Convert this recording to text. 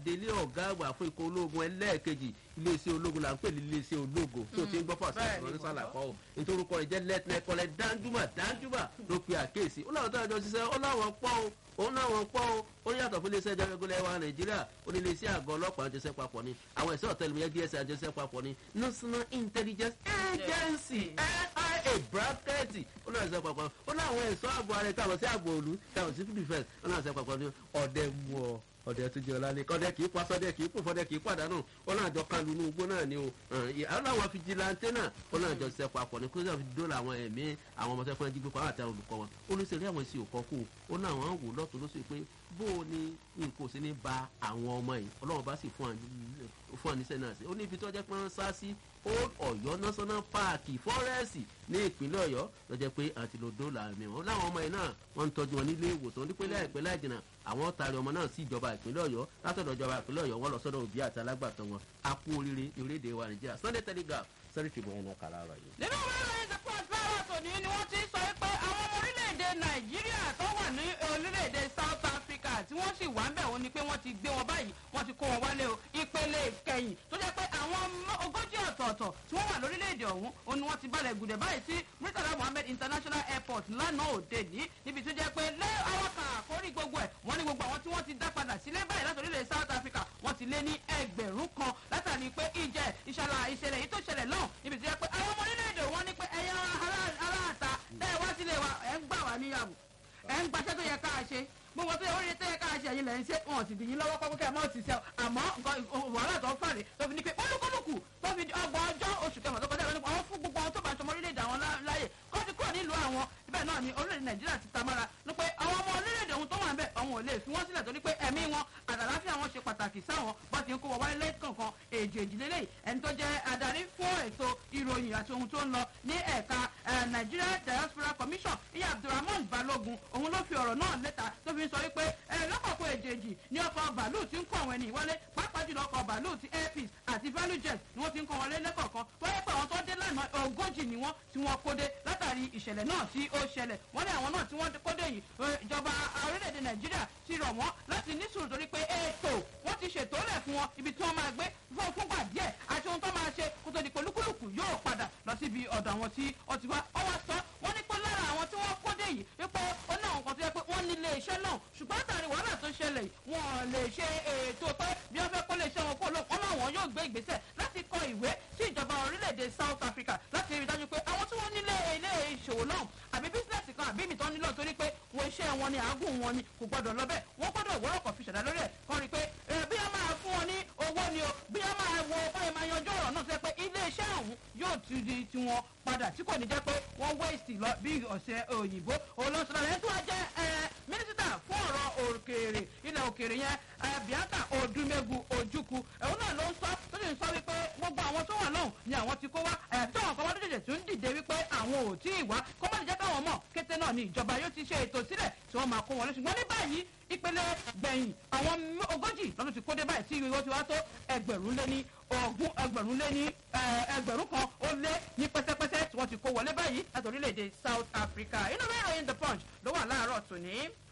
adelé ọ̀gá àgbà fún ikọ̀ ológun ẹlẹ́ẹ̀kejì iléeṣẹ́ ológun là ń pè ní iléeṣẹ́ ológun tó ti ń gbọ́ fàṣẹ bẹ́ẹ̀ ni ìrọ̀lẹ́ mo sálàkọ́ o nítorí orúkọ rẹ̀ jẹ́ lẹ́tìnẹ́kọ́lẹ́ dáńjúmà dáńjúmà ló pe àkéèsí ó láwọn tó àjọ ṣiṣẹ́ ó láwọn pọ́ o òun náwọn pọ́ o ó ní yàtọ̀ fún iléeṣẹ́ ìjọba wa nàìjíríà ó ní iléeṣẹ́ àgọ́ ọlọ́pàá àjọṣẹ́ papọ̀ ni àwọn ẹ̀ṣọ́ ọ̀tẹlẹmúyẹ́ dss àjọṣẹ́ papọ̀ ni national intelligence agency nia bracket ó náà ṣe papọ̀ ó ní àwọn ẹ̀ṣọ́ ààbò ara ẹ̀ táwọn sí ààbò òlu táwọn sí defence ó náà ṣe papọ̀ ni ọ̀dẹ mú ọ ọdẹ tó jẹ ọlá ní kọdẹ kì í pa sọdẹ kì í pò fọdẹ kì í pàdánù wọn náà jọ kan lu inú igbó náà ni o àwọn làwọn fìjìláńtẹ náà wọn náà jọ ṣiṣẹ́ papọ̀ ní kóṣà fi dóòlà àwọn ẹ̀mí àwọn ọmọ sẹ́kùnrin jígbé pa àti àwọn olùkọ́ wọn olùsèré àwọn èsì òkọ́ kù ó náà wọn wò lọ́tún lóṣù pé bó o ní nǹkan òsì ní ba àwọn ọmọ yìí ọlọ́run bá sì fún àníṣe náà sí ó ní ibi tó jẹ́ pé wọ́n sá sí old ọ̀yọ́ national park fọ́rẹ́ẹ̀sì ní ìpínlẹ̀ ọ̀yọ́ lọ́jọ́ pé àti lò dóòlà ẹ̀mí wọn láwọn ọmọ yìí náà wọ́n ń tọ́jú wọn nílé ìwòsàn nípínlẹ̀ àìpẹ́ láì jìnnà àwọn tààrí ọmọ náà sí ìjọba ìpínlẹ̀ ọ̀yọ́ látọ̀dọ̀ ìjọba ìpínlẹ̀ ọ̀yọ́ wọ́n lọ sọ́dọ̀ òbí àti alágbàtọ́ wọn a kú oríire ní orílẹ̀-èdè wa nàìjíríà sunday telegraph sẹ́rí tìbọn ẹ̀nà kàrà rẹ̀ yìí. nínú ìwé ìròyìn the punch lára tòní ni wọ́n ti sọ pé àwọn ọmọ orílẹ̀-èdè nàìjíríà tó wà ní orílẹ̀-èdè south africa tí wọ́n sì wà ń bẹ̀ wọ́n ni pé wọ́n ti gbé wọn báyìí wọ́n ti kó wọn wálé o ìpele kẹyìn tó jẹ́ pé àwọn ogójì ọ̀tọ̀ọ̀tọ̀ tí wọ́n wà lórílẹ̀-èdè ọ̀hún òun ni wọ́n ti balẹ̀ gùdẹ̀ báyìí sí murtala mohammed international airport lánàá òde ní níbi tó jẹ́ pé lé awakà àkórí gbogbo ẹ̀ wọ́n ní gbogbo àwọn tí wọ́n ti dá padà sílé báyìí láti orílẹ̀ south africa wọ́n ti lé ní ẹgbẹ̀rún kan látàrí pé ìjẹ́ ìṣàlà ìṣẹ̀lẹ̀ yìí tó ṣẹlẹ̀ náà níbi tó jẹ́ pé àwọn ọmọ orílẹ̀-èdè wọn ní pé ẹ̀yà aláàtà tẹ́ ẹ wá sílé wa ẹ̀ ń gbà wá níyàwó ẹ̀ ń gbaṣẹ́ tó yẹ ká ṣe gbogbo tó yẹ oríire tó yẹ ká ṣe ẹ̀yin lẹ̀ ń ṣe wọn sì dìyín lọ́wọ́ pọ́pọ́ kẹ́ ẹ mọ́ ti ṣe àmọ́ wàhálà tó ń fàrè tó fi ní pé olúkúlùkù tó fi ọgbọ̀n ọjọ́ oṣù kẹfà tó kọjá lọ nípa àwọn fún gbogbo àwọn tó bá ṣọmọ orílẹ̀-èdè àwọn láàyè kó ti kúrò nílùú àwọn ibẹ̀ náà ni orílẹ̀-èdè nàìjíríà ti tamara ní pé àwọn ọmọ orílẹ̀-èdè ohun tó wà ń bẹ̀ àwọn ò lè fi wọ́n sílẹ̀ torí pé ẹ̀mí wọn àtàláfíà wọn ṣe pàtàkì sáwọn bó ti ń kó wọn wáyé lẹ́kọ̀ọ̀kan èjì èjìlélẹ́yìí ẹni tó jẹ́ adarí fún ètò ìròyìn àti ohun tó ń lọ ní ẹ̀ka nigeria diaspora commission ìyá abdulrahman balogun òun ló fi ọ̀rọ̀ náà lẹ́ta tó fi ń sọ wípé lọ́kọ̀ọ̀kan èjèèjì ní ọkọ̀ bàálù tí ń kó àwọn ẹni ìwọlé pàápàá jùlọ ọkọ̀ bàálù ti airpeace àti value jet ni wọ́n ti ń kọ́ wọlé lẹ́kọ̀ọ̀kan wáyé pé àwọn tó dé lánàá ogójì ni wọ́n tí wọ́n kó dé látàrí ìṣẹ̀lẹ̀ náà tí ó ṣẹlẹ̀ wọ́n ní àwọn náà tí wọ́n kó dé yìí ìjọba orílẹ̀-èdè nàìjíríà ti rọ̀ wọ́n láti ní sùúrù torí pé ètò wọ́n ti ṣètò lẹ̀ fún wọn ibi tí wọ́n máa gbé fún fúngbà díẹ̀ àti ohun tó máa ṣe kó tó di pé olúkúlùkù yóò padà lọ síbi ọ̀dọ̀ àwọn tí ó ti wá ọwọ́ sọ wọ́n ní pé lára àwọn tí wọ́n kó dé yìí wípé ó ní àwọn kan tó yẹ pé wọ́n nílé iṣẹ́ náà ṣùgbọ́n látàrí wàhálà tó ṣẹlẹ̀ wọn lè ṣe ètò pé bí wọ́n fẹ́ kó lè ṣe wọn kó lóun ọmọ àwọn yóò gbé ìgbésẹ̀ láti kọ ìwé sí ìjọba orílẹ̀-èdè south africa láti rí i dájú pé àwọn tí wọ́n nílé ilé ìṣòwò náà àbí bísíǹsì kan àbí ìmìtán nílò torí pé wọ́n iṣẹ́ wọn ni àágùn wọn ni kò gbọ́dọ̀ lọ bẹ́ẹ̀ wọ́n gbọ́dọ̀ wọ́rọ̀ kọ̀ fi ṣẹ̀dá lórí ẹ̀ kọ́ rí i pé bí wọ́n máa fún wọn ní owó ni o bí wọ́n máa wo báyìí máa yanjú ọ̀rọ̀ náà sẹ́ pé ilé iṣẹ́ ọ̀hún yóò ti di tiwọn padà tí kò ní jẹ́ pé wọ́n wéèsì lọ bí ọ̀sẹ̀ òyìnbó olóṣèlú ẹ̀ tó wá jẹ́ mínísítà fún ọ̀rọ̀ òkèèrè ilẹ̀ òkèèrè yẹn bianca odumegu ojukwu ẹ̀hún náà ló ń sọ tó sì ń sọ wípé gbogbo àwọn tó wà lọ́hùn ni àwọn ti kó wá ẹ̀ tó àwọn kan wá lójijì tó ń dìde wípé àwọn ò tí ì wá kó má lè jẹ́ káwọn mọ̀ kété náà ni ìjọba yóò ti ṣe ètò sílẹ̀ tí wọ́n máa kó wọn lọ ṣùgbọ́n ní báyìí ìpele gbẹ̀yìn àwọn ogójì lọ́dún ti kó dé báyìí tí ìwé ti wá tó ẹgbẹ̀rún lé ní ogún ẹgbẹ̀rún lé ní ẹgbẹ̀rún kan ó lé ní pẹ́sẹ́pẹ́sẹ́ tí wọ́n ti kó wọlé báyìí láti orílẹ̀-èdè south africa inú bẹ́ẹ̀ ìròyìn the punch ló wà láàárọ̀ tòní.